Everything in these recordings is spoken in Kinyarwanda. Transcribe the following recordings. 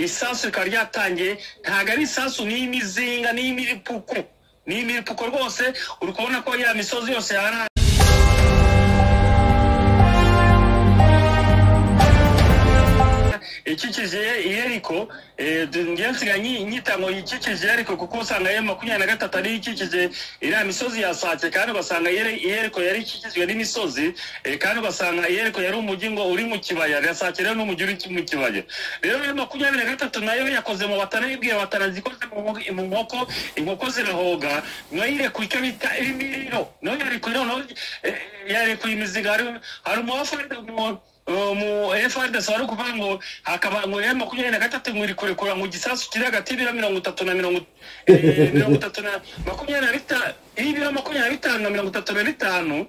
isasu rikaba ryatangiye ntabwo ari isasu n'imizinga n'imiripuku n'imiripuko rwose uri kubona ko ya misozi yose yaraye ikikije yeriko ngewe nsiga nyita ngo ikikije yeriko kuko usanga ye makumyabiri na gatatu ariyo ikikije iriya misozi yasake kandi ugasanga yeriko yari ikikijwe n'imisozi eh, kandi ugasanga yeriko yari umujyi ngo uri mu kibaya gasake rero n'umujyi uri mu kibaya rero iyo makumyabiri na gatatu nayo yakoze mu batana yibwiye batana zikoze mu nko- mu nkoko inkoko zirahoga nayo irekuye icyo bita imiriro nayo yarekuye noneho eh, yarekuye imiziga hari- hari umuwafarida umuntu mu FRDC wari ukuvuga ngo hakaba ngo ya makumyabiri na gatatu ngo iri kurekura ngo igisasu kiri hagati y'ibiro mirongo itatu na mirongo eh, mirongo itatu na makumyabiri na bitanu y'ibiro makumyabiri na bitanu na mirongo itatu na bitanu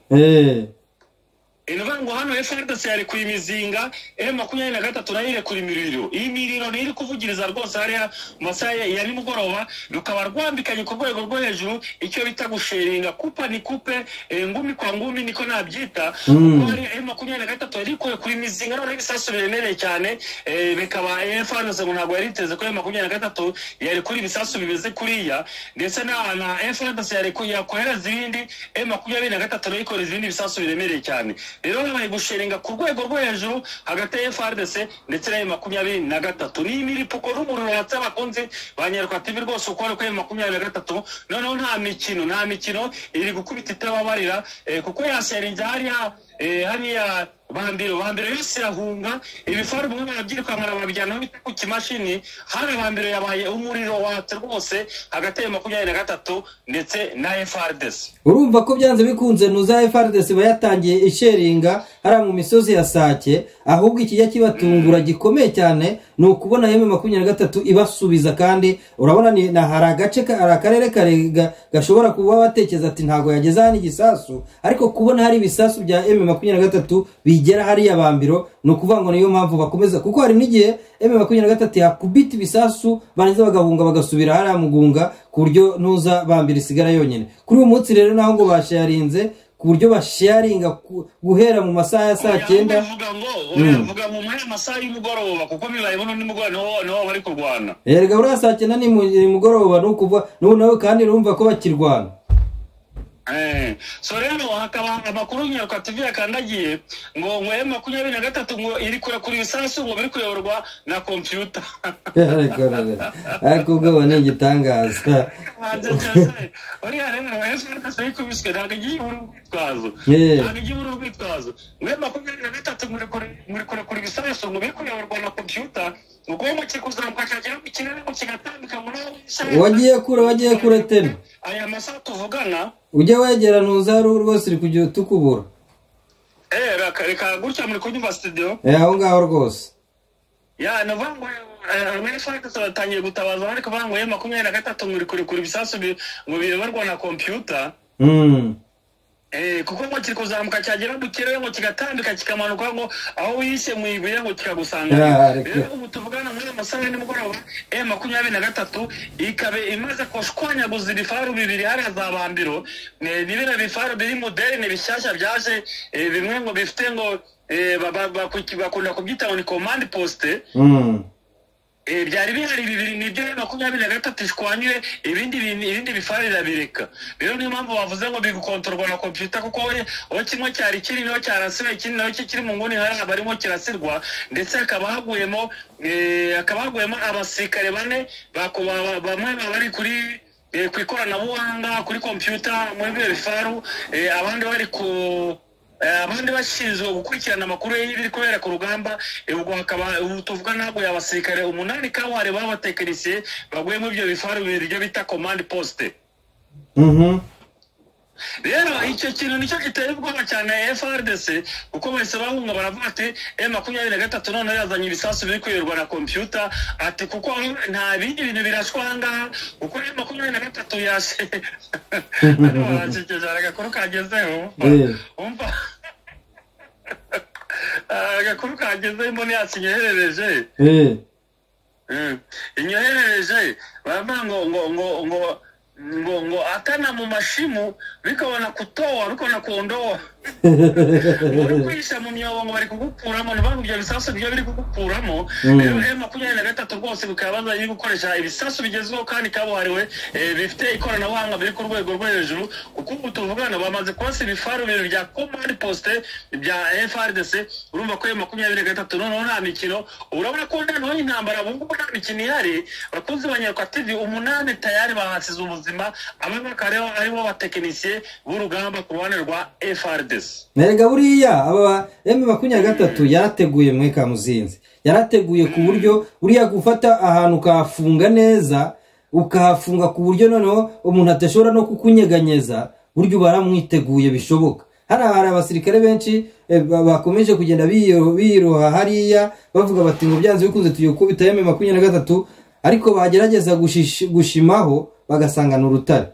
Eh, ni ukuvuga ngo hano FRDC yarekuye imizinga M makumyabiri na gatatu nayo irekura imiriro iyi miriro niyo iri kuvugiriza rwose hariya mu masaha ya ya nimugoroba rukaba rwambikanye ku rwego rwo hejuru icyo bita gusheringa kupa ni kupe eh, ngumi kwa ngumi niko nabyita Mm. kuko hari M makumyabiri na gatatu yari kurekura imizinga noneho ibisasu biremereye cyane eh, bikaba FRDC ngo ntabwo yari iteze ko M makumyabiri na gatatu yarekura ibisasu bimeze kuriya ndetse na na FRDC yarekuye yakohereza ibindi M makumyabiri na gatatu nayo ikohereza ibindi bisasu biremereye cyane rero babaye gushinga ku rwego rwo hejuru hagati ya FRDC ndetse na makumyabiri na gatatu ni imiripuko n'umuriro watse abakunzi ba Nyarwanda TV rwose uko ari kuri makumyabiri na gatatu noneho nta mikino nta mikino iri gukubita itababarira eh, kuko yaserinze hariya eh, hariya bambiro bambiro yose irahunga ibifaru bimwe barabyirukankana babijyanaho bita ku kimashini hari bambiro yabaye umuriro watse rwose hagati ya makumyabiri na gatatu ndetse na FRDC urumva ko byanze bikunze nuza FRDC iba yatangiye isheringa hariya mu misozi ya Sake ahubwo ikijya kibatungura gikomeye cyane ni ukubona yeme makumyabiri na gatatu ibasubiza kandi urabona ni na hari agace ka- hari akarere kare ga- gashobora kuba batekereza ati ntabwo yageze hano igisasu ariko kubona hari ibisasu bya eme makumyabiri na gatatu bigera hariya bambiro ni ukuvuga ngo niyo mpamvu bakomeza kuko hari n'igihe eme makumyabiri na gatatu yakubita ibisasu barangiza bagahunga bagasubira hariya mugunga ku buryo ntuza bambira isigara yonyine kuri uyu munsi rero naho ngo basharinze ku buryo basharinga ku- guhera mu masaha ya saa cyenda uvuga ngo uravuga mu mwanya amasaha y'umugoroba kuko bibaye buno nimugoroba niho niho bari kurwana erega buriya saa cyenda ni mu- ni mugoroba ni ukuvuga n'ubu nawe kandi urumva ko bakirwana Eh, so rero hakaba amakuru nyaruka tv yakandagiye ngo ngo ya makumyabiri na gatatu ngo iri kurekura ibisasu ngo biri kuyoborwa na kompiyuta ariko rero, ariko ubwoba ni igitangaza uriya rero ejo ikubiswe ntabwo igiye ibura urwitwazo Eh. ntabwo igiye ibura urwitwazo ngo ya makumyabiri na gatatu ngo iri kure- ngo iri kurekura ibisasu ngo biri kuyoborwa na kompiyuta ubwonko kiri kuzamuka cyagera mu kirere ngo kigatambika muri aho bisasu. wagiye kure wagiye kure tena aya masaha tuvugana ujye wegera ntuzaru rwose uri kujya tukubura eh, reka- reka gutya muri kunyumva studio Eh, aho ngaho rwose ya navuga ngo amerefagisi batangiye gutabaza ariko bavuga ngo ye makumyabiri na gatatu muri kurekura ibisasu bi- ngo biyoborwa na kompiyuta Mm. Eh, kuko ngo kiri kuzamuka cyagera mu kirere ngo kigatambika kikamanuka ngo aho wiyise mu ibuye ngo kikagusanga Ya, ariko- rero ubu tuvugana muri ayo masaha ya nimugoroba e makumyabiri na gatatu ikaba imaze kushwanyaguza ibifaru bibiri hariya za bambiro Eh, ni biriya bifaru biri moderne bishyashya byaje eh, bimwe ngo bifite ngo eh, ba- ba- ba- bakunda kubyita ngo ni command poste Mm. Eh, byari bihari bibiri nibyo rero makumyabiri na gatatu ishwanyure ibindi bintu- ibindi bifaru birabireka rero niyo mpamvu bavuze ngo bigukontorwa na kompiyuta kuko we- aho kimwe cyari kiri niho cyarasiwe ikindi naho cyo kiri mu nguni hariya barimo kirasirwa ndetse hakaba haguyemo eh, hakaba haguyemo abasirikare bane bako- ba- ba- bamwe baba bari kuri eh, ku ikoranabuhanga kuri kompiyuta muri byo bifaru eh, abandi bari ku Eh, abandi bashinzwe gukurikirana amakuru y'ibiri kubera ku rugamba eh, ubwo hakaba ubu tuvuga ntabwo abasirikare umunani kawari b'abatekinisiye baguye muri ibyo bifaru bibiri byo bita command poste Mhm. rero icyo kintu nicyo giteye ubwoba cyane FRDC kuko bahise bahunga baravuga ati e makumyabiri na gatatu noneho yazanye ibisasu biri kwirirwa na kompiyuta ati kuko nta bindi bintu birashwa aha ngaha kuko e makumyabiri na gatatu yashe hano baransekeje hari agakuru kagezeho Eh. umva Ah, agakuru kagezeho imboni yacu inyoherereje Eh. Mm. inyoherereje baravuga ngo ngo ngo ngo ngo ngo akana mu mashimu bikabona kutoa bikabona kuondoa uri kwihisha mu myobo ngo bari kugukuramo ntibavuge ibyo bisasu nibyo biri kugukuramo rero m makumyabiri na gatatu rwose bikaba baza gukoresha ibisasu bigezweho kandi kabuhariwe eh, bifite ikoranabuhanga biri ku rwego rwo hejuru kuko ubu tuvugana bamaze kubasa ibifaru bibiri bya command poste bya frdc urumva ko m makumyabiri na gatatu noneho nta mikino urabona ko noneho intambara bungubu nta mikino ihari bakunzi ba nyarwatv umunani tayari bahasize ubuzima abe bakaba aribo- aribo batekinisiye b'urugamba ku ruhande rwa frdc Erega buriya aba emu makumyabiri na gatatu yarateguye mwe kamuzinzi yarateguye ku buryo buriya gufata ahantu ukahafunga neza ukahafunga ku buryo noneho umuntu adashobora no kukunyeganyeza burya uba waramwiteguye bishoboka hariya hari abasirikare benshi eh, ba- bakomeje kugenda biyo- biyiroha hariya bavuga bati ngo byanze bikunze tugiye gukubita emu makumyabiri na gatatu ariko bagerageza gushish- gushimaho bagasanga ni urutare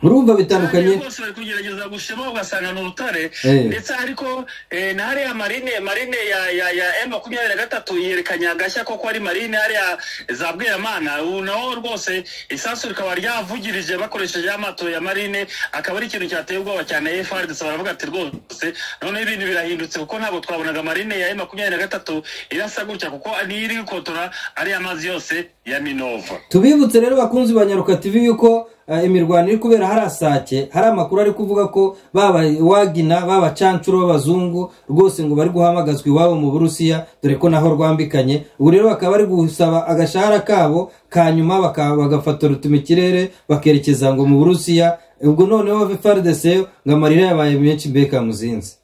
urumva bitandukanye Kandi bose bari kugerageza gushema ugasanga ni urutare Eh. ndetse ariko eh, na hariya marine marine ya ya ya m makumyabiri na gatatu yerekanye agashya koko ari marine hariya za bweramana ubu naho rwose isasu rikaba ryavugirije bakoresheje amato ya marine akaba ari ikintu cyateye ubwoba cyane frdc baravuga ati rwose noneho ibintu birahindutse kuko ntabwo twabonaga marine ya m makumyabiri na gatatu irasa gutya kuko niyo iri gukotora ariya mazi yose ya minova tubibutse rero bakunzi ba nyaruka tv yuko eh, imirwano iri kubera hari asake hari amakuru ari kuvuga ko baba wagina baba cancuro b'abazungu rwose ngo bari guhamagazwa iwabo mu burusiya dore ko naho rwambikanye ubu rero bakaba bari gusaba agashahara kabo kanyuma baka- bagafatora utumikirere bakerekeza ngo mu burusiya ubwo noneho frdc ngo amarira yabaye menshi mbeka muzinzi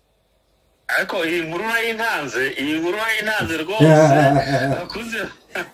ariko iyi nkuru urayintanze iyi nkuru urayintanze rwose bakuze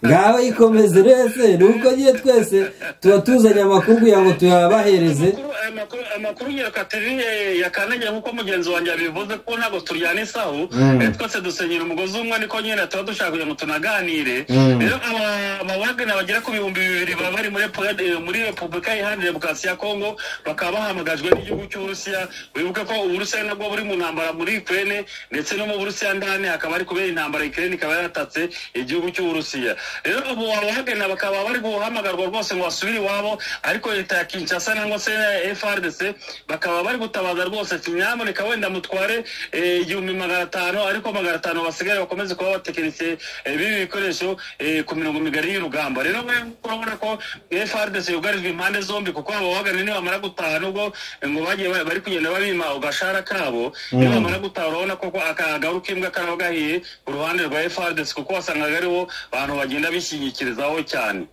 ngaho ikomeze rwese nuko nyine twese tuba tuzanye amakuru kugira ngo tuyabahereze Amakuru- amakuru- amakuru nyiruka tv eh, ya kanegera nk'uko mugenzi wanjye yabivuze ko ntabwo turyana isahu Mm. eh, twese dusenyera umugozi umwe niko nyine tuba dushaka kugira ngo tunaganire Mm. rero aba- aba wagana bagera ku bihumbi bibiri baba bari muri Repu- eh, muri repubulika iharanira demokarasi ya kongo bakaba bahamagajwe n'igihugu cy'uburusiya wibuke ko uburusiya nabwo buri mu ntambara muri ukraine ndetse no mu burusiya ndani hakaba hari kubera intambara ukraine ikaba yaratatse igihugu cy'uburusiya rero ubu abahagana bakaba bari guhamagarwa rwose ngo basubire iwabo ariko leta ya kinshasa nangwa se frdc bakaba bari gutabaza rwose ati nyamuneka wenda mutware eh, igihumbi magana atanu ariko magana atanu basigaye bakomeze kuba batekinisiye eh, b'ibi bikoresho eh, ku mirongo migari y'urugamba rero mwe urabona ko frdc yugarijwe impande zombi kuko abo bahagana nibamara gutaha nubwo eh, ngo bagiye ba- bari kugenda babima agashahara kabo nibamara gutaha urabona koko akagaru k'imbwa karaba gahiye ku ruhande rwa frdc kuko wasangaga aribo bantu bagenda bishyigikirizaho cyane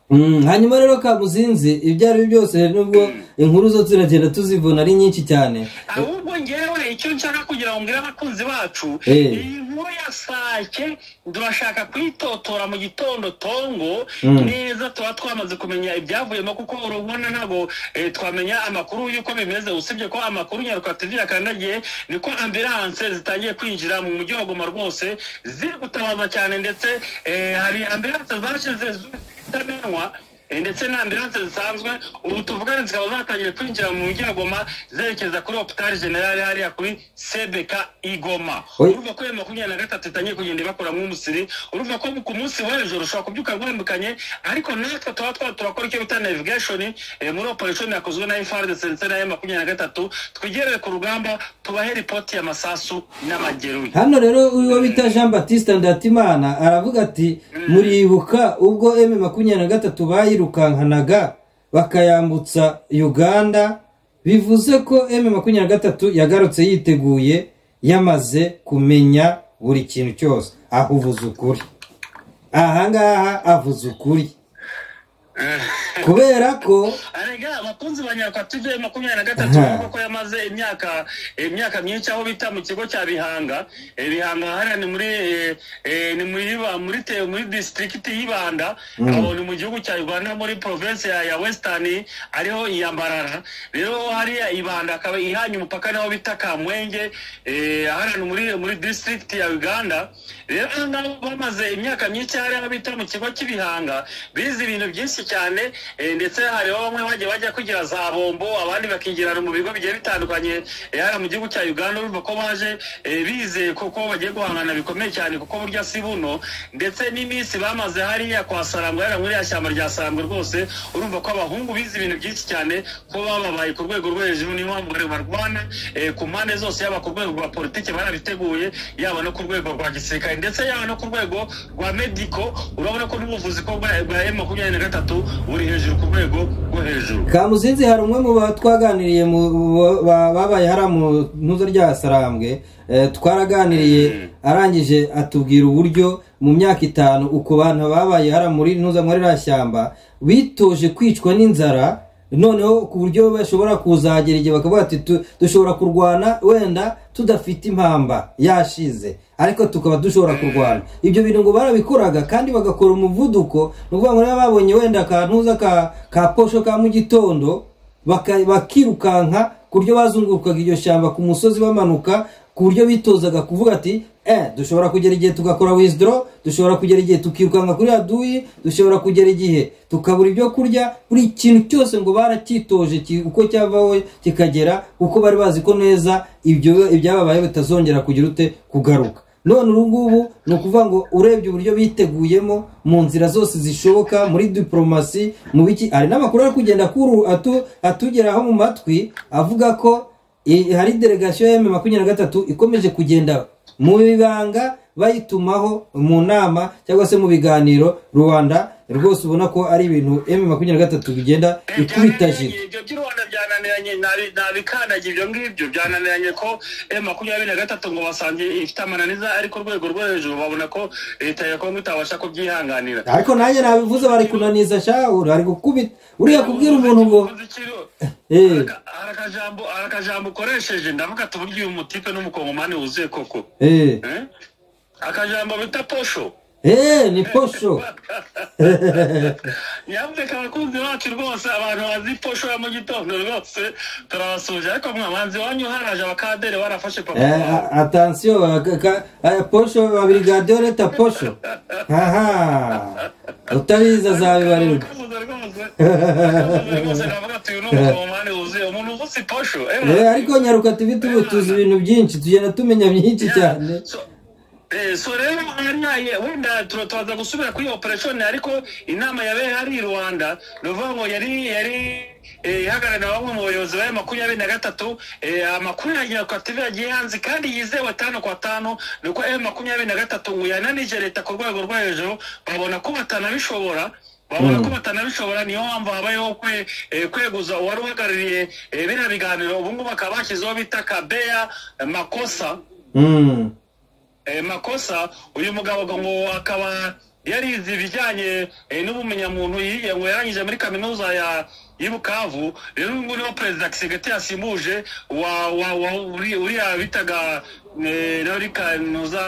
Mm, hanyuma rero kamuzinzi ibyo ari byo byose nubwo inkuru zo turagenda tuzivuna ari nyinshi cyane ahubwo ngewe icyo nshaka kugira ngo mbwire abakunzi bacu Eh. iyi nkuru ya sake turashaka kuyitotora mu gitondo tongo Mm. neza tuba twamaze kumenya ibyavuyemo kuko urabona ntabwo eh, twamenya amakuru y'uko bimeze usibye ko amakuru nyaruka tv yakandagiye niko ambilanse zitangiye kwinjira mu mujyi wa goma rwose ziri gutabaza cyane ndetse eh, hari ambilanse zashize zitamenywa Eh, ndetse na ambilanse zisanzwe ubu tuvugane zikaba zatangiye kwinjira mu mujyi wa Goma zerekeza kuri hopitali generale hariya kuri sebeka igoma Oy. urumva ko iyo makumyabiri na gatatu itangiye kugenda ibakuramo umusiri urumva ko ku munsi w'ejo ushobora kubyuka rwambukanye ariko natwe tuba twa turakora icyo bita navigation eh, muri operation yakozwe na frdc ndetse na makumyabiri na gatatu twegereye ku rugamba tubahe ripoti y'amasasu n'amageruye hano rero uwo bita jean batiste ndatimana aravuga ati muribuka ubwo m makumyabiri na gatatu bayirukankanaga bakayambutsa uganda bivuze ko m makumyabiri na gatatu yagarutse yiteguye yamaze kumenya buri kintu cyose aho uvuze ukuri ahangaha avuze ukuri kubera ko arega abakunzi ba nyakatuje makumyabiri na gatatu Aha. kuko yamaze imyaka imyaka myinshi aho bita mu kigo cya bihanga Eh, bihanga hariya ni muri eh, eh, ni muri Iba- muri te- muri district y'ibanda aho ni mu gihugu cya uganda muri province ya, ya western ariho iyambarara rero hariya ibanda akaba ihanye umupaka naho bita kamwenge eh, hariya ni muri muri district ya uganda rero aha ngaha bamaze imyaka myinshi hariya aho bita mu kigo cy'ibihanga bize ibintu byinshi cyane eh, ndetse hariho bamwe bagiye bajya kwigira za bombo abandi bakigirana mu bigo bigiye bitandukanye eh, haba mu gihugu cya uganda urumva ko baje eh, bizeye kuko bagiye guhangana bikomeye cyane kuko burya si buno ndetse n'iminsi bamaze hariya kwa sarangwa hariya muri ya shyamba rya sarangwa rwose urumva ko abahungu bize ibintu byinshi cyane ko bababaye ku rwego rwo hejuru niyo mpamvu bari barwana eh, ku mpande zose yaba ku rwego rwa politiki barabiteguye yaba no ku rwego rwa gisirikare ndetse yaba no ku rwego rwa mediko urabona ko n'ubuvuzi ko bwa bwa M makumyabiri na gatatu buri hejuru ku rwego rwo hejuru kamuzinzi hari umwe mu ba- twaganiriye mu ba- ba- babaye hariya mu ntuzo rya sarambwe eh, twaraganiriye arangije atubwira uburyo mu myaka itanu uku bantu babaye hariya muri ntuza muri ririya shyamba bitoje kwicwa n'inzara noneho ku buryo bashobora kuzagera igihe bakavuga ati "Tu- dushobora kurwana wenda tudafite impamba yashize ariko tukaba dushobora kurwana ibyo bintu ngo barabikoraga kandi bagakora umuvuduko ni ukuvuga ngo niba babonye wenda akantuza ka ka posho ka mu gitondo baka- bakirukanka ku buryo bazungurukaga iryo shyamba ku musozi bamanuka ku buryo bitozaga kuvuga ati eh dushobora kugera igihe tugakora wizidoro dushobora kugera igihe tukirukanka kuri aduyi dushobora kugera igihe tukabura ibyo kurya buri kintu cyose ngo baracyitoje ki- uko cyavaho kikagera kuko bari bazi ko neza ibyo ibyababaye bitazongera kugira ute kugaruka none ubu ngubu ni ukuvuga ngo urebye uburyo biteguyemo mu nzira zose zishoboka muri diporomasi mu biki hari n'amakuru ari kugenda akuru- atu- atugeraho mu matwi avuga ko I- hari delegasiyo ya emu makumyabiri na gatatu ikomeje kugenda mu ibanga bayitumaho mu nama cyangwa se mu biganiro rubanda rwose ubona ko ari ibintu emu makumyabiri na gatatu bigenda ikubita jito ibyo by'u rwanda byananiranye nabi- nabikandagiye ibyo ngibyo byananiranye ko m makumyabiri na gatatu ngo basange ifite amananiza ariko urwego rwo hejuru babona ko leta ya kongo itabasha kubyihanganira ariko nanjye nabivuze bari kunaniza shahu bari gukubita uriya kubwira umuntu ngo Uzi ikiro- Eh. hari akajambo hari akajambo ukoresheje ndavuga ati uburyo uyu mutipe n'umukongomani wuzuye koko eee Eh? akajambo bita posho eee ni posho nyamuneka abakunzi bacu rwose abantu bazi posho ya mu gitondo rwose turabasuje ariko mwabanzi wanyu haraje abakadere barafashe papa Eh, wabo. a- atansiyo aka- ka- eh, posho babirigadiyo leta posho aha utabizi azabibarirwa Akamuze rwose. Akamuze rwose navuga ati uyu ni umukongomani wuzuye umuntu uvuze posho eh, Eh, ariko nyaruka tubi tubi tuzi ibintu byinshi tugenda tumenya byinshi cyane So- eh, so rero hariya wenda tura- turaza gusubira kuri operation ariko inama yabaye hari i rwanda ni ukuvuga ngo yari yari eh, ihagarariwe na bamwe mu bayobozi ba makumyabiri na gatatu eh, amakuru ya koperative yagiye hanze kandi yizewe tanu kwa tanu ni uko m makumyabiri na gatatu ngo yananije leta ku rwego rwo hejuru babona ko batanabishobora babona ko batanabishobora niyo mpamvu habayeho kwe- eh, kweguza uwari uhagarariye eh, biriya biganiro ubu ngubu bakaba bashyizeho bita kabeya eh, makosa Mm. Eh, makosa uyu mugabo ngo akaba yarize ibijyanye eh, n'ubumenyamuntu yiga ngo yarangije muri kaminuza ya y'i Bukavu rero uyu nguyu niwe perezida Kisegete yasimbuje wa wa wa uri- uriya bitaga eh, Rori Kanuza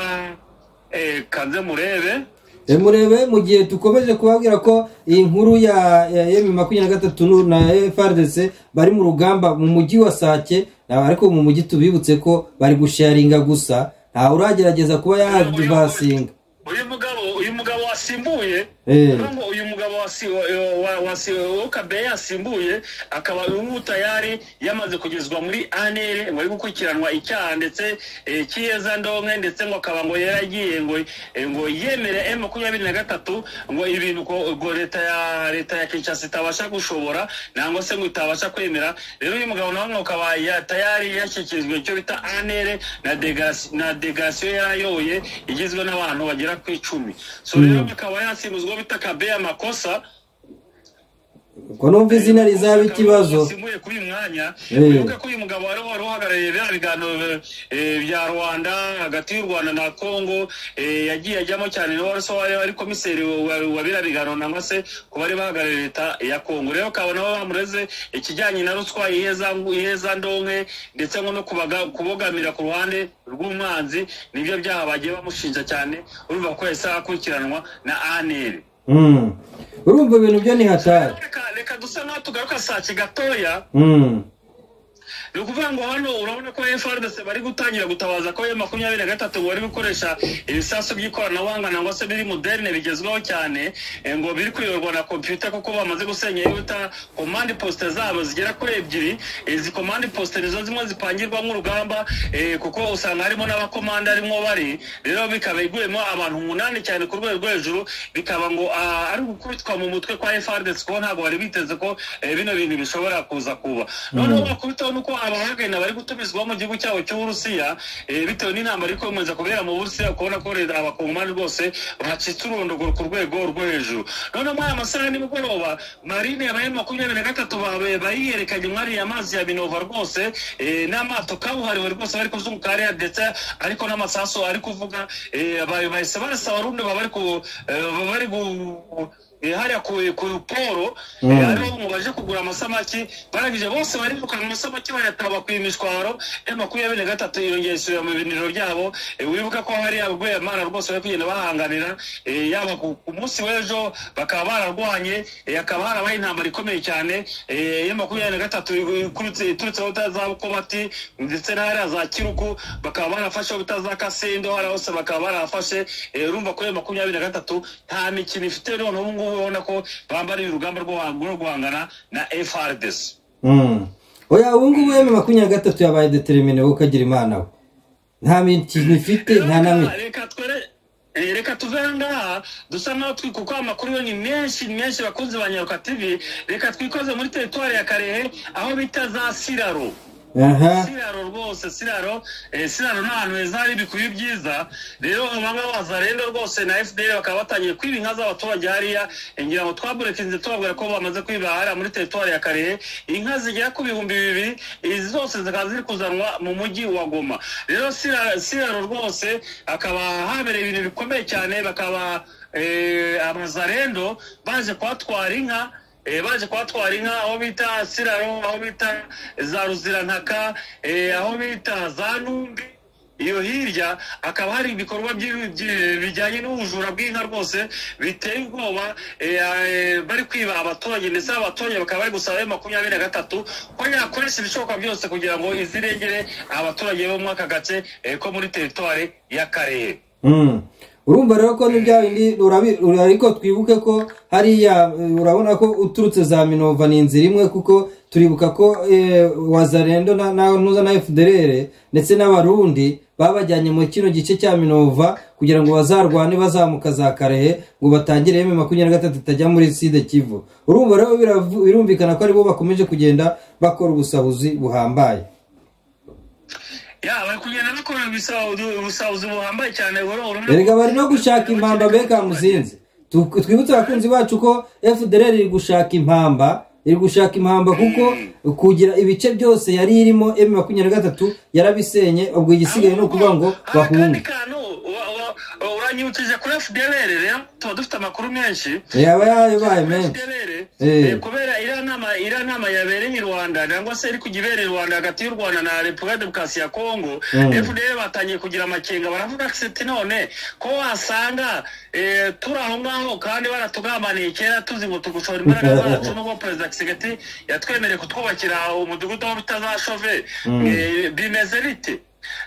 eh, Kanzemurebe Eh, murebe mu gihe dukomeje kubabwira ko iyi nkuru ya emu makumyabiri na gatatu nu- na frdc bari mu rugamba mu mujyi wa sake na- ariko mu mujyi tubibutse ko bari gusharinga gusa nta uragerageza kuba yabasinga uyu mugabo uyu mugabo wasimbuye Eh. Urumva ngo uyu mugabo wasi- wa- wa- wasi- uwo Kabeya yasimbuye akaba uyu nguyu tayari yamaze kugezwa muri anere ngo ari gukurikiranwa icyaha ndetse eh, cy'iyeza ndonke ndetse ngo akaba ngo yaragiye ngo eh, ngo yemere m makumyabiri na gatatu ngo ibintu ko- ngo leta ya leta ya kinshasa itabasha gushobora nangwa se ngo itabasha kwemera rero uyu mugabo nawe ngo akaba ya- tayari yashyikirijwe icyo bita anere na degas- na degasiyo yarayoboye igizwe n'abantu bagera ku icumi so rero akaba yasimbuzwa bita kabeya makosa ko numva izina rizaba ikibazo simbuye kuri uyu mwanya Eh. wibuke ko uyu mugabo wari wari uhagarariye biriya biganiro eh, bya rwanda hagati y'u rwanda na kongo eh, yagiye ajyamo cyane niwe wari so- wari wari komiseri wa- wa biriya biganiro nangwa se ku bari bahagarariye leta ya kongo rero ukaba nabo bamureze ikijyanye na ruswa iheza iheza ndonke ndetse ngo no kubaga- kubogamira ku ruhande rw'umwanzi nibyo byaha bagiye bamushinja cyane urumva ko yahise akurikiranwa na aneri Mm. urumva ibintu byo ni hatari reka reka dusa n'aho tugaruka saa gatoya Mm. ni ukuvuga ngo hano urabona ko frdc bari gutangira gutabaza ko m makumyabiri na gatatu bari gukoresha ibisasu by'ikoranabuhanga nangwa se biri moderne bigezweho cyane eh, ngo biri kuyoborwa na kompiyuta kuko bamaze gusenya yuta komande posite zabo zigera kuri ebyiri izi komande posite nizo zimwe zipangirwamo urugamba eh, kuko usanga harimo n'abakomanda arimo bari rero bikaba iguyemo abantu umunani cyane ku rwego rwo hejuru bikaba ngo ah, ari gukubitwa mu mutwe kwa frdc kuko ntabwo bari biteze ko eh, bino bintu bishobora kuza kuba noneho bakubitaho nuko abahagana bari gutumizwa mu gihugu cyabo cy'uburusiya eh, bitewe n'intambara iri kwemeza kubera mu burusiya kubona ko leta- abakongomani rwose bacitse urondogoro ku rwego rwo hejuru noneho muri aya masaha ya nimugoroba marine yabaye makumyabiri na gatatu babe- bayiyerekanye mwari amazi ya minova rwose eh, n'amato kabuhariwe rwose bari kuzunguka hariya ndetse ariko n'amasasu ari kuvuga eh, ba- bahise barasa abarundi baba bari ku- eh, baba bari gu Eh, hariya ku ku poro eh, Mm. hariho ngo baje kugura amasamaki barangije bose barirukana amasamaki bayataba ku imishwaro ya makumyabiri na gatatu irongera isubira mu biniro byabo Eh, wibuka ko hari abagweyamana rwose bari kugenda bahanganira eh, yaba ku ku munsi w'ejo bakaba bararwanye eh, hakaba harabaye intambara ikomeye cyane eh, ya makumyabiri na gatatu ikurutse- iturutseho utazabukobati ndetse n'ahariya za kiruku bakaba barafashe utazakasendo hariya hose bakaba barafashe urumva ko iyo makumyabiri na gatatu nta mikino ifite none ubu ngubu ubona ko bambariye urugamba rwo guha- rwo guhangana na frdc Mm. oya ubu ngubu emu makumyabiri na gatatu yabaye determine wowe ukagira imana we nta mikino ifite nta na reka mike reka twere eh, reka tuve aha ngaha dusa nk'aho twikuka amakuru yo ni menshi ni menshi bakunze ba nyaruka tv reka twikoze muri teritwari ya karehe aho bita za siraro aha siraro rwose siraro eh, siraro ni ahantu heza hari ibikuyu byiza rero abangaba baza rero rwose na fdr bakaba batangiye kwiba inka z'abaturage hariya eh, ngira ngo twaburekinze tubabwira ko bamaze kwiba hariya muri teritwari ya karehe inka zigera ku bihumbi bibiri izi zose zikaba ziri kuzanwa mu mujyi wa goma rero Sira- siraro rwose hakaba habereye ibintu bikomeye cyane bakaba eh, abazarendo baje kuhatwara inka Eh, baje kuhatwara inka aho bita siraro aho bita za ruzirantaka eh, aho bita za numbi iyo hirya hakaba hari ibikorwa by'i- by'i- bijyanye n'ubujura bw'inka rwose biteye ubwoba eh, eh, bari kwiba abaturage ndetse abaturage bakaba bari gusaba ayo makumyabiri na gatatu ko yakoresha ibishoboka byose kugira ngo izirengere abaturage bo muri aka gace eh, ko muri teritwari y'akarere Mm. urumva rero ko n'ibya bindi urabi- ura- ariko twibuke ko hariya eh, urabona ko uturutse za minova ni inzira imwe kuko turibuka ko eh, wazarendo na- na- nuza na fdr ndetse n'abarundi babajyanye mu kino gice cya minova kugira ngo bazarwane bazamuka za karehe ngo batangire emu makumyabiri na gatatu itajya muri side kivu urumva rero biravu- birumvikana ko aribo bakomeje kugenda bakora ubusahuzi buhambaye ya bari kugenda bakora ubusahuzi- ubusahuzi buhambaye cyane buri- buri- erega bari no gushaka impamba bekamu zinzi Tu- twibutse abakunzi bacu ko fdr iri gushaka impamba iri gushaka impamba kuko kugira ibice byose yari irimo m makumyabiri na gatatu yarabisenye ubwo igisigaye ni ukuvuga ngo Hari akandi bahunge kantu wa- wa- wa- uranyibukije kuri fdr rero tuba dufite amakuru menshi yaba yabaye menshi FDLR, Eh. eh, kubera iriya nama iriya nama yabereye i rwanda cyangwa se iri kujya ibera i rwanda hagati y'u rwanda na repubulika demokarasi ya kongo Mm. fdr batangiye kugira amakenga baravuga siti none ko wasanga eh, turi aho ngaho kandi baratugamaniye kera tuzi ngo tugushora imbaraga zacu nubwo perezida kisigati yatwemereye kutwubakira umudugudu aho bitazashove Eh, bimeze bite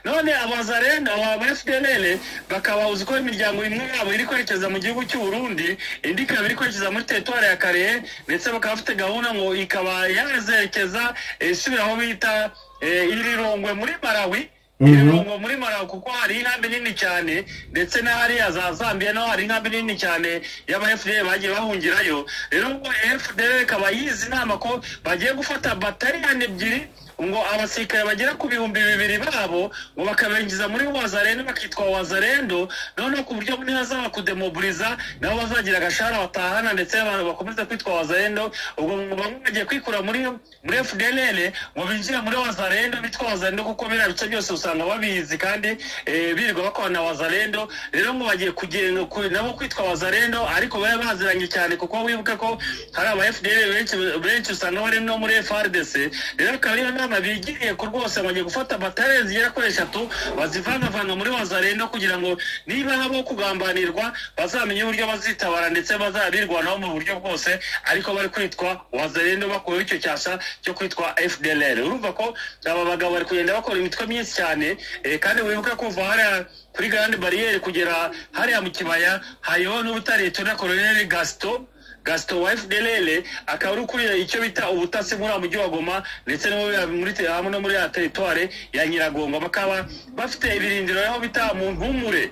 none abazarenda aba fdlr bakaba uzi ko imiryango imwe yabo iri kwerekeza mu gihugu cy'u Burundi indi ikaba iri kwerekeza muri teritwari ya karehe ndetse bakaba bafite gahunda ngo ikaba yazerekeza eh, isubira aho bita eh, irirongwe muri malawi irungu muri marawi kuko hari inkambi nini cyane ndetse n'ahariya za zambia naho hari inkambi nini cyane y'aba fdr bagiye bahungirayo rero ngo fdr ikaba yizi inama ko bagiye gufata bataliyani ebyiri ngo abasirikare bagera ku bihumbi bibiri babo ngo bakabengiza muri wazarendo bakitwa wazarendo noneho ku buryo nihazaba kudemobiliza nabo bazagira agashahara batahana ndetse abantu bakomeza kwitwa wazarendo ubwo ngo bamwe bagiye kwikura muri muri fdlr ngo binjire muri wazarendo bitwa wazarendo kuko biriya bice byose usanga babizi kandi eh, birirwa bakorana na wazarendo rero ngo bagiye kugenda ku- nabo kwitwa wazarendo ariko bari baziranye cyane kuko wibuka ko hari aba fdl benshi benshi usanga bari no muri frdc rero akaba ariyo nama abana bigiriye ku rwose bagiye gufata batare zigera kuri eshatu bazivangavanga muri wazarenda kugira ngo niba habaho kugambanirwa bazamenye uburyo bazitabara ndetse bazabirwanaho mu buryo bwose ariko bari kwitwa wazarenda bakuyeho icyo cyasha cyo kwitwa fdlr urumva ko aba bagabo bari kugenda bakora imitwe myinshi cyane eh, kandi wibuke kuva hariya kuri garande bariyeri kugera hariya mu kibaya hariho n'ubutare tuna koloneli gasito gasito wa fdlr akaba ari ukuriye icyo bita ubutasi muri wa mujyi wa goma ndetse no muri- muri hamwe no muri ya teritware ya nyiragongo bakaba bafite ibirindiro aho bita mu ntumure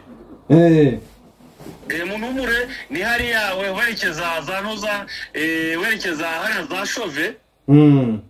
eh Eh, mu ntumure ni hariya we- werekeza za ntuza eh, werekeza hariya za shove mm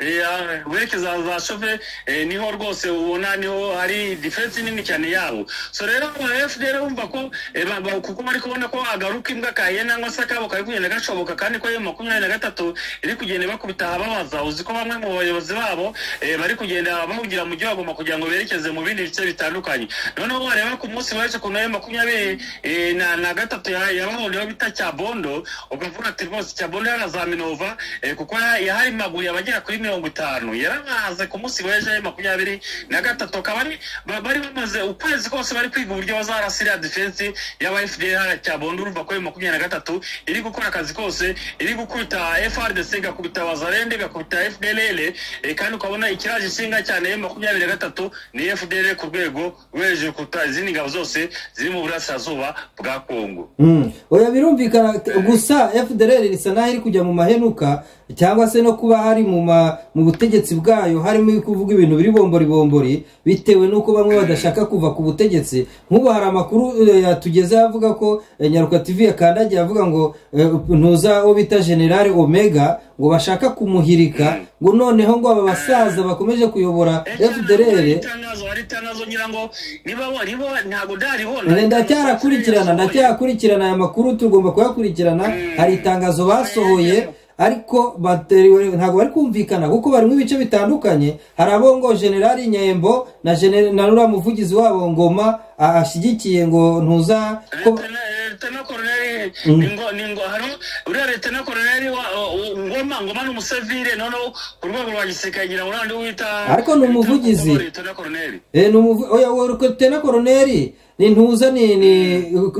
Eh, werekeza za shove eh, niho rwose ubona niho hari difensi nini cyane yabo so rero aba fdr bumva ko eh, ba- ba- kuko bari kubona ko agaruka imbwa kahiye nangwa se akabo kari kugenda gashoboka kandi ko ayo makumyabiri na gatatu iri kugenda bakubita ababaza uzi ko bamwe mu bayobozi babo eh, bari kugenda bahugira mu gihugu bagomba kugira ngo berekeze mu bindi bice bitandukanye noneho wareba ku munsi waje ku nayo makumyabiri eh, na, na gatatu ya- yabahoreho bita cyabondo ukavuga ati rwose cyabondo yaraza minova eh, kuko ya- yahari maguye abagera kuri mirongo itanu yarabaze ku munsi w'ejo ya makumyabiri na gatatu akaba ari ba- bari bamaze ukwezi kose bari kwiga uburyo bazarasira defense y'aba fdr cyabondo urumva ko ayo makumyabiri na gatatu iri gukora akazi kose iri gukubita frdc igakubita bazarende igakubita fdrl eh, kandi ukabona ikiraje ishinga cyane ya makumyabiri na gatatu ni fdr ku rwego rwo hejuru kuruta izindi ngabo zose ziri mu burasirazuba bwa kongo Mm. oya birumvikana gusa fdr risa naho iri kujya mu mahenuka cyangwa se no kuba hari mu ma, mu butegetsi bwayo harimo kuvuga ibintu biri bombori bombori bitewe n'uko bamwe badashaka kuva ku butegetsi nk'ubu hari amakuru eh, yatugezeho avuga ko eh, nyaruka tv yakandagiye avuga ngo eh, ntuza uwo bita generale omega ngo bashaka kumuhirika ngo noneho ngo aba basaza bakomeje kuyobora fdr itangazo hari itangazo ngira ngo niba wa- niba wa- ntabwo ndariho Eh, ndacyarakurikirana ndacyakurikirana aya makuru tugomba kuyakurikirana hari itangazo basohoye ariko bateriwe- ntabwo bari kumvikana kuko barimo ibice bitandukanye hari abo ngo generali nyembo na Gener- na ruriya muvugizi wabo ngoma a- ashyigikiye ngo ntuza ko- leta koroneri ningo ningo hano uriya leta koroneri wa o- o- ngoma ngoma ni umusivire noneho ku rwego rwa gisirikare ngira ngo nandi wita Ariko ni umuvugizi. leta koroneri Eh, ni umuvu- oya uwo rukotena koroneri ni ntuza ni ni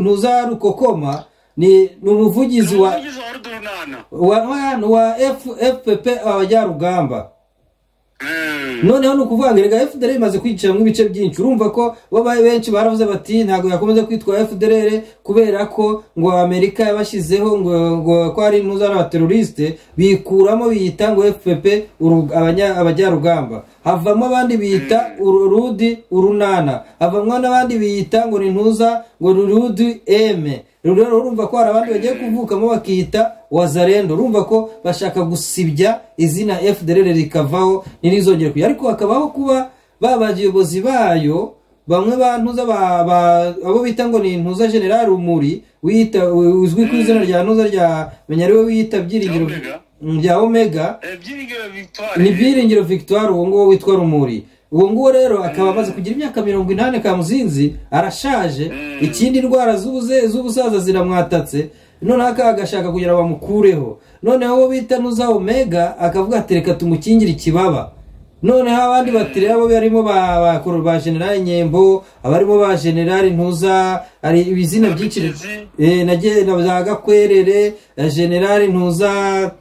ntuza rukokoma ni ni umuvugizi wa umuvugizi wa rudurunana wa wa- wa F- fpp abajyarugamba Mm. noneho ni ukuvuga ngo erega fdr imaze kwiciramo ibice byinshi urumva ko babaye benshi baravuze bati ntabwo yakomeza kwitwa fdr kubera ko ngo amerika yabashyizeho ngo ngo ko ari impuzankano abaterorisite bikuramo biyita ngo fpp uru- abanya- abajyarugamba havamo abandi biyita uru- rudi urunana havamo n'abandi biyita ngo ni ntuza ngo ni rudi eme rero urumva ko hari abandi bagiye kuvukamo bakiyita wazarendo urumva ko bashaka gusibya izina fdr rikavaho ntirizongere kujya ariko hakabaho kuba ba bayobozi bayo bamwe ba ntuza ba- ba- abo bita ngo ni ntuza general rumuri wita uzwi ku izina rya ntuza rya menya ari we wita byiringiro Omega. Mm, rya omega Eh, byiringiro victoire ni byiringiro victoire uwo nguwo witwa rumuri uwo nguwo rero akaba amaze kugira imyaka mirongo inani kamuzinzi arashaje ikindi indwara z'ubuze- z'ubusaza ziramwatatse noneho aka agashaka kugira ngo bamukureho noneho uwo bita nuza omega akavuga ati reka tumukingire ikibaba noneho abandi batiri abo barimo ba ba- koro- ba generali nyembo abarimo ba generali ntuza hari ibizina byinshi Bakigezi. eh, na ge- na za gakwerere eh, generali ntuza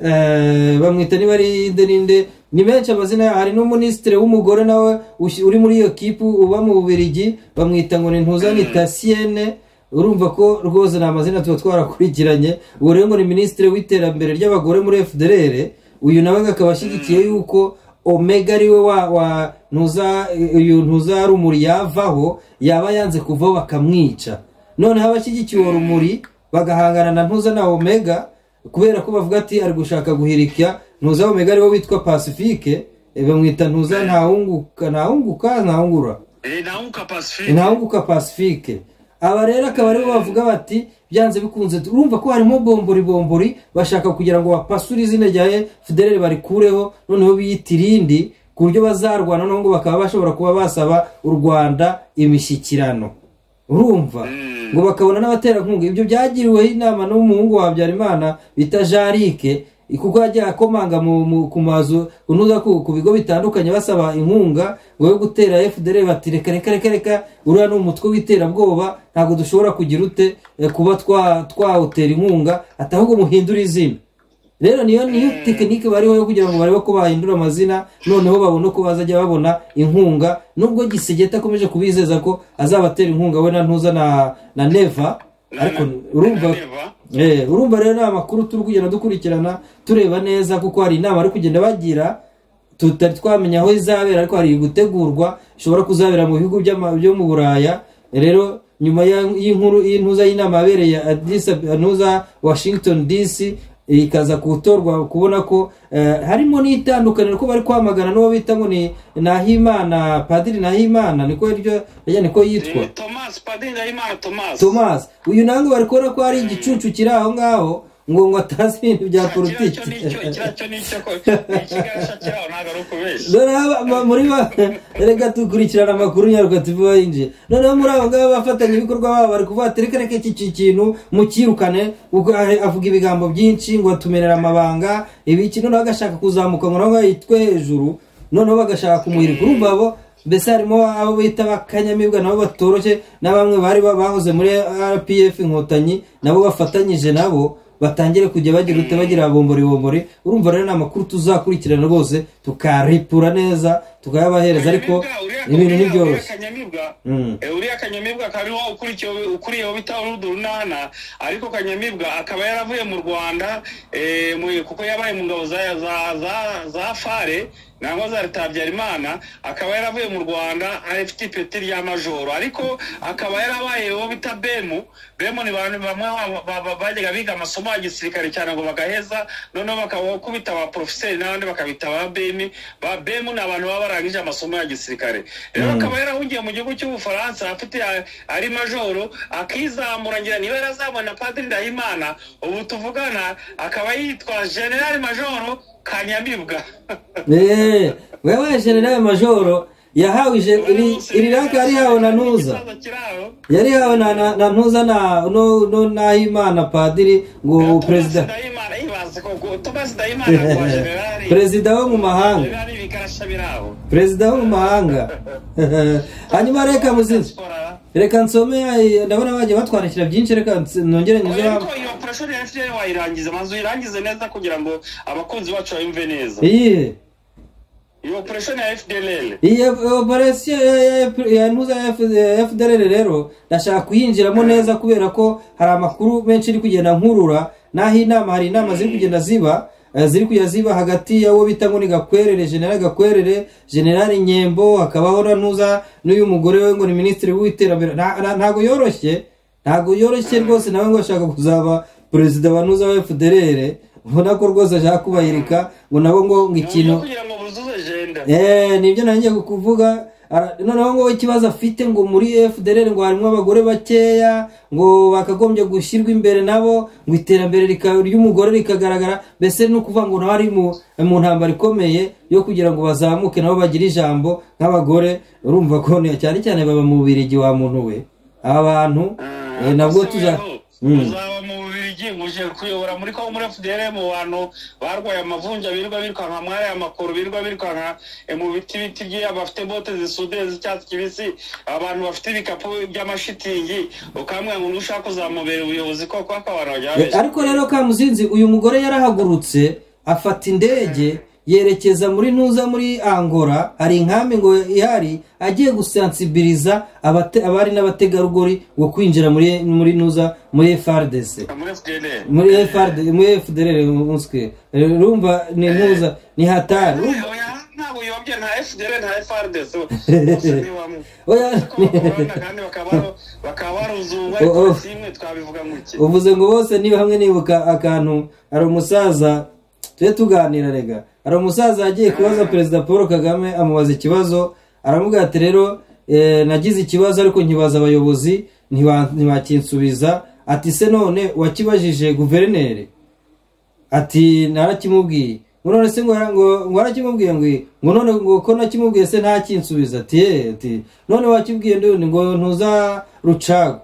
eh, bamwita niba ari inde ninde ni menshi amazina yaho hari n'umuminisitiri w'umugore nawe ushi- uri muri iyo kipu uba mu bubirigi bamwita ngo ni ntuza ni tasiyene urumva ko rwose ni amazina tuba twarakurikiranye uwo rero ngo ni minisitiri w'iterambere ry'abagore muri fdr uyu nawe akaba ashyigikiye yuko omega ariwe wa wa ntuza uyu ntuza rumuri yavaho yaba yanze kuvaho bakamwica noneho abashyigikiye uwo rumuri bagahangana na ntuza na omega kubera ko bavuga ati ari gushaka guhirika ntuza omega ariwe witwa pacifique eh, bamwita ntuza ntawunguka ntawunguka ntawungura Eh, naunka pacifique intawunguka pacifique aba rero akaba aribo bavuga bati byanze bikunze urumva ko harimo bombori bombori bashaka kugira ngo bapasure izina rya fdr barikureho noneho biyita irindi ku buryo bazarwana noneho ngo bakaba bashobora kuba basaba u rwanda imishyikirano urumva ngo bakabona n'abaterankunga ibyo byagiriweho inama n'umuhungu wa habyarimana bita jarike kuko yajya akomanga mu- mu- ku mazu unuza ku ku bigo bitandukanye basaba inkunga ngo yo gutera fdr bati reka reka reka reka uriya ni umutwe w'iterabwoba ntabwo dushobora kugira ute eh, kuba twa- twawutera inkunga ati ahubwo muhindure izina rero niyo niyo tekinike bariho yo kugira ngo barebe ko bahindura amazina noneho babone uko bazajya babona inkunga nubwo gisegeta akomeje kubizeza ko azabatera inkunga we na ntuza na na neva Na- ariko na- urumva na Neva. Eh, urumva rero ni amakuru turi kugenda dukurikirana tureba neza kuko hari inama ari kugenda bagira tutari twamenya aho izabera ariko hari gutegurwa ishobora kuzabera mu bihugu by'ama- byo mu buraya rero nyuma ya- y'inkuru y'intuza y'inama yabereye Addis Abeba- ntuza washington dc ikaza gutorwa kubona ko eh, harimo n'itandukaniro ko bari kwamagana n'uwo bita ngo ni nahimana padiri nahimana niko iryo rya niko yitwa Ni Thomas Padiri Ndahimana Thomas thomas uyu nange bari kubona ko hari igicucu kiri aho ngaho ngo ngo atazi ibintu bya politiki Kiracyo nicyo kiracyo nicyo ko ni ikigarasha cyaho ntabwo ari ukubeshya noneho aba- muri ba reka dukurikirana amakuru nyarwativu yinjiye noneho muri abo ngabo bafatanya ibikorwa babo bari kuvuga ati reka reka iki ki- kintu mukirukane ubwo ahe- avuga ibigambo byinshi ngo atumerera amabanga ibiki noneho agashaka kuzamuka ngo nawe yitwe hejuru noneho bagashaka kumuhirika urumva abo mbese harimo abo bita bakanyamibwa nabo batoroshye na bamwe bari ba- bahoze muri rpf inkotanyi nabo bafatanyije nabo batangire kujya bagira ute bagira bombori bombori urumva rero ni amakuru tuzakurikirana rwose tukaripura neza tukayabahereza ariko ibintu ntibyoroshye kanyamibwa Mm. Eh, uriya kanyamibwa kariho ukurikiye ukuriyeho bita urudu runana ariko kanyamibwa akaba yaravuye mu rwanda eh, mu- kuko yabaye mu ngabo za za- za- za fare nangwa za leta ya habyarimana akaba yaravuye mu rwanda afite ipeti rya majoro ariko akaba yarabaye uwo bita bemu bemu ni bantu bamwe ba- ba- ba- bajyaga biga amasomo ya gisirikare cyane ngo bagaheza noneho bakabakubita ba porofeseri n'abandi bakabita ba bemi ba bemu ni abantu baba barangije amasomo ya gisirikare rero akaba yarahungiye mu gihugu cy'ubufaransa afite a- ari majoro akizamura ngira niba yarazamura na padiri ndahimana ubu tuvugana akaba yitwa generali majoro kanyamibwa eee wewe generale majoro yahawe ije- iri- iri raka yarihawe na ntuza Ikibazo kiraro. yarihawe na- na na ntuza na no- no- n'ahimana padiri ngo Thomas perezida Ndahimana, ibaze ko gu- Thomas Ndahimana kwa generali perezida wo mu mahanga generali bikarasha biraho perezida wo mu mahanga hanyuma reka muzinzi Sipora. reka nsome ay- ndabona bagiye batwandikira byinshi reka ns- nongere nyuze Oya, hano ariko iyo operation ya FDL wayirangiza manzu uyirangize neza kugira ngo abakunzi bacu bayumve neza iyihe iyo operation ya FDLL iyi operasiyo ya ntuza ya F- ya fdr rero ndashaka kuyinjiramo neza kubera ko hari amakuru menshi iri kugenda nkurura n'aho inama hari inama ziri kugenda ziba eh, ziri kujya ziba hagati y'abo bita ngo ni gakwerere generali gakwerere generali nyembo hakabaho na ntuza n'uyu mugore we ngo ni minisitiri w'iterambere Nta- nta- ntago yoroshye ntago yoroshye rwose nawe ngo ashaka kuzaba perezida wa ntuza wa fdr ubona ko rwose ashaka kubahirika ngo nabo ngo ngo Nibyo ikintu kugira ngo buzuze agenda Eh, nibyo nanjye kukuvuga Ara- noneho ngo ikibazo afite ngo muri fdr ngo harimo abagore bakeya ngo bakagombye gushyirwa imbere nabo ngo iterambere rika- ry'umugore rikagaragara mbese ni ukuvuga ngo nawe ari mu mu ntambara ikomeye yo kugira ngo bazamuke nabo bagire ijambo nk'abagore urumva ko ni- cyane cyane baba mu bubirigi wa muntu we aba bantu eh, nabwo tuja Mm. tuzaba mu bubirigi nguje kuyobora muri ko muri FDL mu bantu barwaye amavunja birirwa birukanka mwari amakuru birirwa birukanka eh, mu biti biti bye abafite bote zisudiye z'icyatsi kibisi abantu bafite ibikapu by'amashitingi ukambwira ngo nushaka kuzamubera ubuyobozi koko akabana Eh, bajyabeshya ariko rero kamuzinzi uyu mugore yarahagurutse afata indege yerekeza muri ntuza muri angora hari inkambi ngo ihari agiye gusansibiliza abate- abari n'abategarugori ngo kwinjira muri muri ntuza muri frdc muri FDL muri frd muri fdr umuswe rumva ni ntuza ni hatari Urumva- oya ntabwo uyobye nta FDL nta FRDC Oya, kandi bakaba bakaba baruzungwa Oh, oh. ariko simwe twabivuga mu iki uvuze ngo bose niba hamwe nibuka akantu hari umusaza tujye tuganira rega hari umusaza yagiye kubaza perezida paul kagame amubaza ikibazo aravuga ati rero eh, nagize ikibazo ariko nkibaza abayobozi ntiba- ntibakinsubiza ati se none wakibajije guverineri ati narakimubwiye ngo none se ngo ngo- ngo warakimubwiye ngo i- ngo none ngo ko nakimubwiye se ntakinsubiza ati ye ati none wakibwiye ndundi ngo ntuza rucago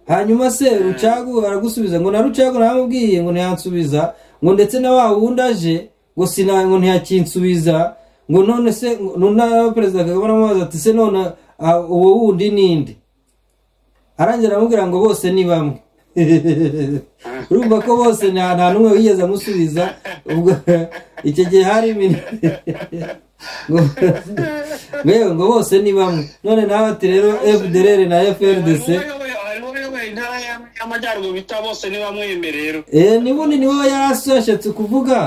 hanyuma se rucagu aragusubiza ngo na rucagu namubwiye ngo ntiyansubiza ngo ndetse na wa wundi aje ngo sina ngo ntiyakinsubiza ngo none se ngo- none perezida kagame aramubaza ati se none ah, uwo wundi ninde arangira aramubwira ngo bose ni bamwe urumva ko bose nta nta n'umwe wigeze amusubiza ubwo icyo gihe hari mini ngo- yewe ngo bose ni bamwe none nawe ati rero fdr na frdc harimo uyoboye intara y'amajyaruguru bita bose niba mwiyemerero Eh, ni bundi niwe yari ashatse kuvuga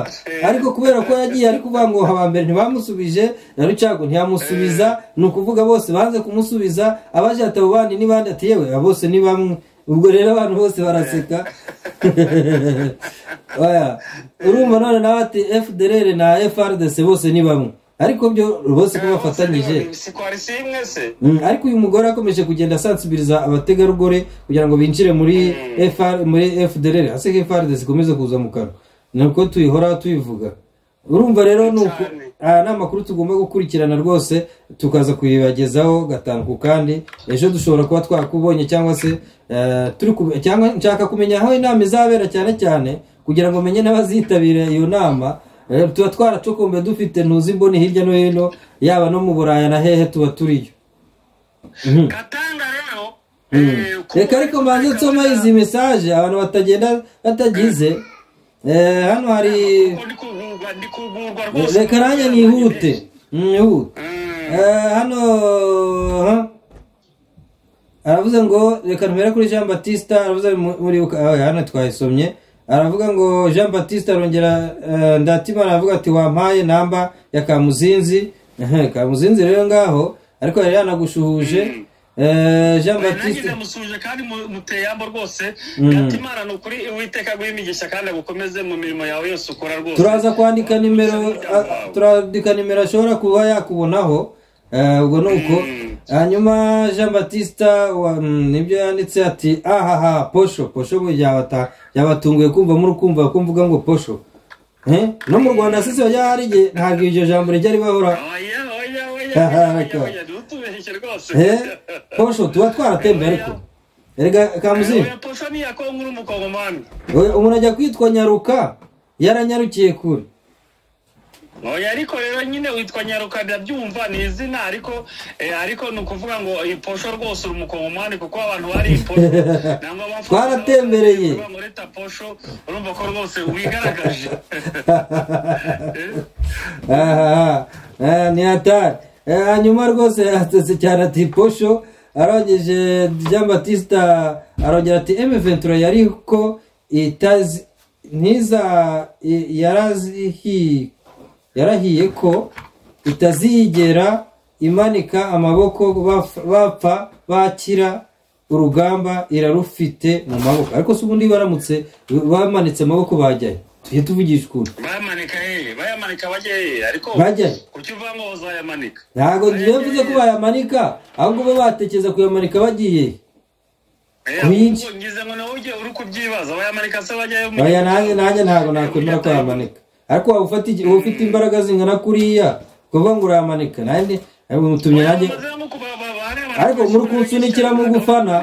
ariko kubera ko yagiye ari kuvuga ngo abambere ntibamusubije na rucago ntiyamusubiza ni ukuvuga bose banze kumusubiza abaje ati abo bandi ni bande ati yewe aba bose ni bamwe ubwo rero abantu bose baraseka oya urumva none nawe ati fdr na frdc bose ni bamwe ariko byo bose ko bafatanyije sikwari si imwe se Mm, ariko uyu mugore akomeje kugenda asansibiriza abategarugori kugira ngo binjire muri FR muri FDR hasi FRD zikomeze kuza mu kanwa ni uko tuyihora tuyivuga urumva rero ni uko Cyane. aya ni amakuru tugomba gukurikirana rwose tukaza kuyibagezaho gatanu ku kandi ejo dushobora kuba twakubonye cyangwa se eh, turi ku- cyangwa nshaka kumenya aho inama izabera cyane cyane kugira ngo menye n'abazitabira iyo nama Eh, tuba twaracokombe dufite ntuzi mboni hirya no hino yaba no mu buraya na hehe tuba turiyo katanga rero eh, ku- reka ariko mbanze nsoma izi mesaje abantu batagenda batagize Eh, hano hari kuko ndi kugurwa ndi kugurwa rwose reka nanjye nihute nihute Mm. Eh, hano ha? aravuze ngo reka ntubere kuri jean batista aravuze mu- muribuka ah, hano twayisomye aravuga ngo jean batista arongera eh, ndatimana aravuga ati wampaye namba ya kamuzinzi Eh, kamuzinzi rero ngaho ariko yari yanagushuhuje Eh, jean batista nanjye musuje kandi mu- muteye yambo rwose gatimana ni ukuri uwiteka guhimigisha kandi agukomeze mu mirimo yawe yose ukora rwose turaza kwandika nimero a- turandika nimero ashobora kuba yakubonaho eh, ubwo ni uko hanyuma jean batista wa- mm, nibyo yanditse ati ahaha posho posho ngo byabata- byabatunguye kumva muri kumva ko mvuga ngo posho Eh, no mu rwanda sisi bajya hari igihe ntabwo iryo jambo rijya ribahora oya oya oya Aha, oya, oya reka. oya ntutubeshye rwose Eh, posho tuba twaratembe ariko erega kamuzinzi oya posa ni iya kongo uri umukongomani oya, umuntu ajya kwitwa nyaruka yaranyarukiye kure oya ariko rero nyine witwa nyaruka ndabyumva ni izina ariko eh, ariko ni ukuvuga ngo iyi posho rwose uri umukongomani kuko abantu bari iyi posho nangwa bafu- Twaratembereye. bavuga ngo reta posho urumva ko rwose wigaragaje aha aha, ni hatari Eh, hanyuma rwose yatetse cyane ati posho arongeje jean batista arongera ati emeventura yari ko itazi ntiza i- yarazihi- yarahiye ko itazigera imanika amaboko baf- bapfa bakira urugamba irarufite mu maboko ariko se ubundi baramutse bamanitse amaboko bajyayo tujye tuvugisha ukuntu bayamanika hehe bayamanika bajye hehe ariko Bajyayo. kuki uvuga ngo bazayamanika ntabwo ngiye mvuze ko bayamanika ahubwo bo batekereza kuyamanika bagiye Eh, Kuki? ahubwo ngize ngo nawe ujye uri kubyibaza bayamanika se bajyayo mu- baya nanjye nanjye ntabwo nakwemera ko yamanika ariko waba ufata iki- uba ufite imbaraga zingana kuriya kuvuga ngo urayamanika nanjye mutumye nanjye Ariko muri kunsunikira mu gufana.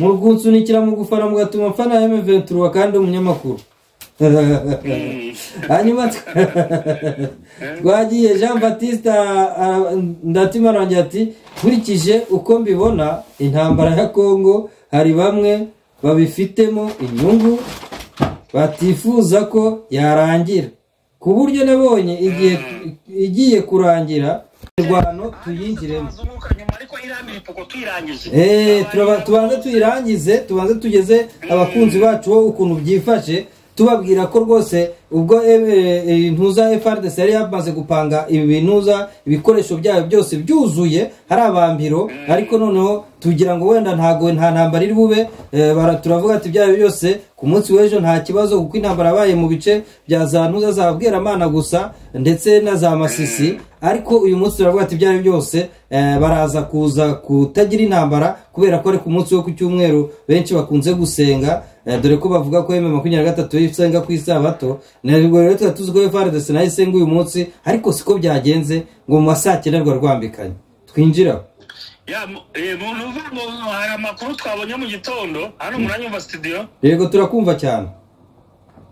murwunsunikira mu gufana mugatuma mfana emeventura kandi umunyamakuru hanyuma tw- twagiye jean batiste ara- ndatima arangira ati nkurikije uko mbibona intambara ya kongo hari bamwe babifitemo inyungu batifuza ko yarangira ku buryo nabonye igihe igiye kurangira imirwano tuyinjiremo Eh, turaba- tubanze tuyirangize tubanze tugeze abakunzi bacu bo ukuntu byifashe tubabwira ko rwose ubwo eh, eh, intuza frdc yari yamaze gupanga ibi binuza ibikoresho byayo byose byuzuye hari abambiro ariko noneho tugira ngo wenda ntago nta ntambara iri bube eh, bara- turavuga ati ibyayo byose ku munsi w'ejo nta kibazo kuko intambara yabaye mu bice bya za ntuza za bweramana gusa ndetse na za masisi ariko uyu munsi turavuga ati ibyari byose eh, baraza kuza kutagira intambara kubera ko ari ku munsi wo ku cyumweru benshi bakunze gusenga eh, dore ko bavuga ko yemeye makumyabiri na gatatu isenga ku isabato ntabwo rero tuba tuzi ko efaredesi nayo isenga uyu munsi ariko siko byagenze ngo mu ma saa cyenda rwambikanye twinjira ya mu- eh, muntu uvuga ngo hari amakuru twabonye mu gitondo hano muranyumva studio yego turakumva cyane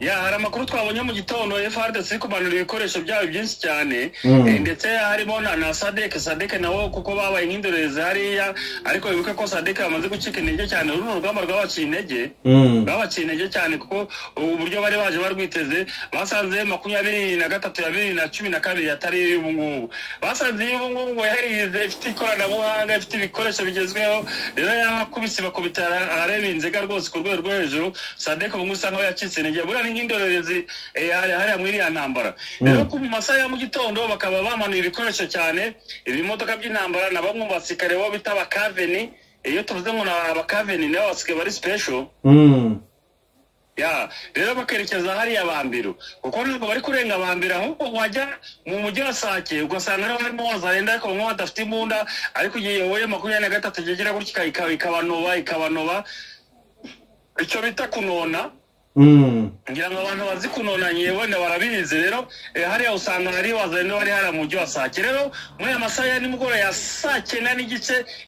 ya hari amakuru twabonye mu gitondo FRDC iri kumanura ibikoresho byabo byinshi cyane Mm. eh, ndetse harimo na, na sadek sadek nabo kuko babaye nk'indorerezi hariya ariko wibuke ko sadek bamaze gucika intege cyane runo rugamba rwabaciye intege Mm. babaciye intege cyane kuko uburyo bari baje barwiteze basanze makumyabiri na gatatu ya bibiri na cumi na kabiri atari iy'ubu ngubu basanze iy'ubu ngubu ngo yarize ifite ikoranabuhanga ifite ibikoresho bigezweho rero yakubise bakubita areba inzega rwose ku rwego rwo hejuru sadek ubu ngubu usanga aba yacitse intege buriya ni nk'indorerezi eh, hari- hariya muri iriya ntambara rero ku mu masaha ya mu gitondo bakaba bamanuye ibikoresho cyane ibimodoka by'intambara na bamwe mu basirikare bo bita abakaveni iyo tuvuze ngo ni abakaveni nibo basigaye bari special Mm. ya rero bakerekeza hariya bambiro kuko ntabwo bari kurenga bambiro ahubwo wajya mu mujyi wa sake ugasanga rero harimo zarenda ariko bamwe badafite imbunda ariko igihe yoboye makumyabiri na gatatu igera gutya ika- ikabanoba ikabanoba icyo bita kunona Mm. ngira ngo abantu bazi kunona nyine wenda barabizi rero eh, hariya usanga hari wazanye wari hara mu mujyi wa sake rero muri aya masaha ya nimugoroba ya saa cyenda n'igice